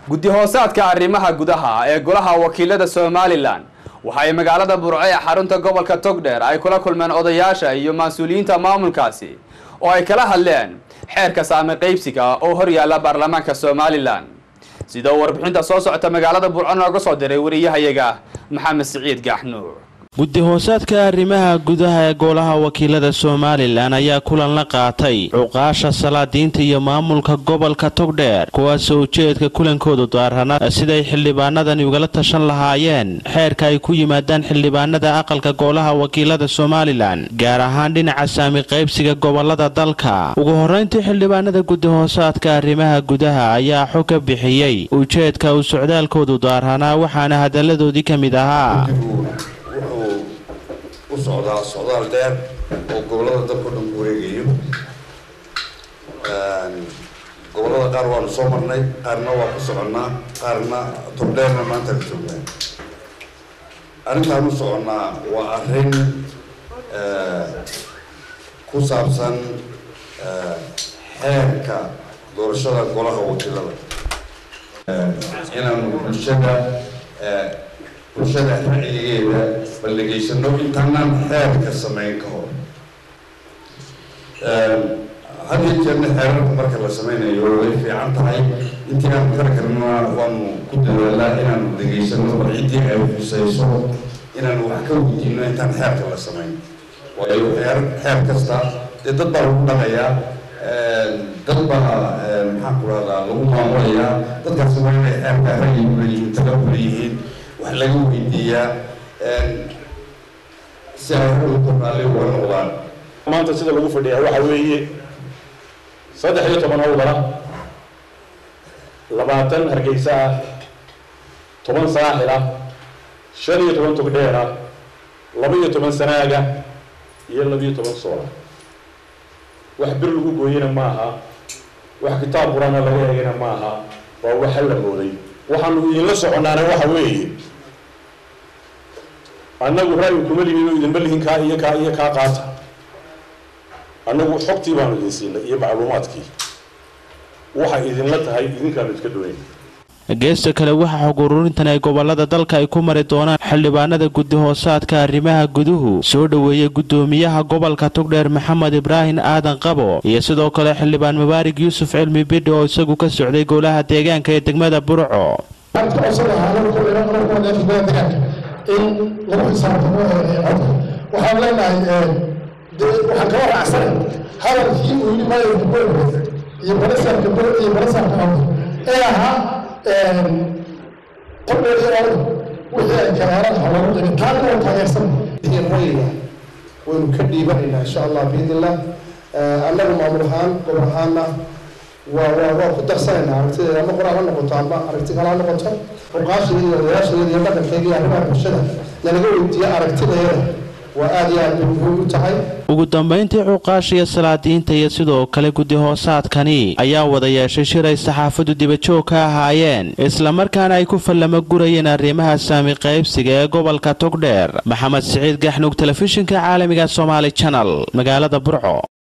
guddi hoosaadka arrimaha gudaha ee golaha wakiilada somalilan waxa ay magaalada burco ee xarunta gobolka togdheer ay kula kulmeen odayaasha iyo mas-uuliyiinta maamulkaasi oo ay kala hadleen xeerka saame qaybsiga oo hor yaalla baarlamaanka somalilan sida uu warbixinta soo socota magaalada burco nooga soo diray wariyahayaga maxamed siciid gaaxnuur guddi hoosaadka arrimaha gudaha ee golaha wakiilada somalilan ayaa kulan la qaatay cuqaasha salaadiinta iyo maamulka gobolka togdheer kuwaasoo ujeedka kulankoodu daarana siday xildhibaanadani ugala tashan lahaayeen xeerka ay ku yimaadaan xildhibaanada aqalka golaha wakiilada somalilan gaar ahaan dhinaca saami qaybsiga gobolada dalka ugu horrayntii xildhibaanada guddi hoosaadka arrimaha gudaha ayaa xog ka bixiyey ujeedka uu socdaalkoodu daaranaa waxaana hadalladoodii ka mid ahaa u socdaa socdaal dheer oo gobolada dalka o dhan ku wareegayo gobolada qaar waanu soo marnay qaarna waa ku soconnaa qaarna tobdheerna maanta ka joognaa arrintaan u soconnaa waa arrin ku saabsan xeerka doorashada golaha wakiilada inaanu bulshada bulshada racyigeeda ballegeysano intaanaan xeerka samayn ka hor had iyo jeerna xeerarka marka la sameynayo way fiican tahay intii aan kar karna waanu ku dadaalaa inaanu degeysano bal ciddii ay xuseyso inaanu wax ka weydiino intaan xeerka la samayn waayo xeer xeer kasta dee dad baa lagu dhaqayaa dad baa maxaan ku rahdaa lagu maamulayaa dadkaasi waa inay xeerka ra'yi uleeyihiin tala uleeyihiin wax laga weydiiyaa si ay hawlka raalli uga noqdaan maanta sida lagu fadhiyaa waxa weeye saddex iyo toban howlgala labaatan hargeysa ah toban saaxil ah shan iyo toban togdheer ah laba iyo toban sanaaga iyo laba iyo toban soola wax bir lagu gooyena maaha wax kitaab qurana laga eegana maaha waa waxa la mooday waxaanu idinla soconnaana waxa weeye annagu ra'yi kuma lihin oo idinma lihin kaa iyo kaa iyo kaa qaata annagu xogtii baanu idin siinay iyo macluumaadkii waxay idinla tahay idinkaanu iska doonay geesta kale waxaa xog ururintan ay gobolada dalka ay ku mari doonaan xildhibaanada guddi hoosaadka arrimaha guduhu soo dhoweeyey guddoomiyaha gobolka togdheer maxamed ibraahim aadan qabo iyo sidoo kale xildhibaan mubaarig yuusuf cilmi bidhi oo isagu ka socday golaha deegaanka ee degmada burco in lagu xisaabtamo codka waxaan leenahay waxaan kala raacsanay hadalkii uu yidhi maayarka boorbe iyo balasaarka bor iyo balasaarka awda ee ahaa qodheer iyo awda wixii ay kaleerada ha lagu dhigay taana waa taageersan rayga waynu ka dhiibanaynaa insha allah biidnillah annagu maamul ahaan gobol ahaana waa waa waa ku darsanaynaa aragtideeda ama qoraal ha noqoto ama aragti kale ha noqoto ruqaashayada iyo odayaashayada iyo dhaqankayga iyo arrimaha bulshada lanaga weydiiyo aragtideeda waa aada iyo aad bay muhiim u tahay ugu dambayntii cuqaashiya salaadiinta iyo sidoo kale guddi hoosaadkani ayaa wada yeeshay shir ay saxaafaddu dibajoog ka ahaayeen islamarkaana ay ku fallamo gurayeen arrimaha saami qaybsiga ee gobolka togdheer maxamed siciid gaxnuug telefishinka caalamiga somaali janal magaalada burco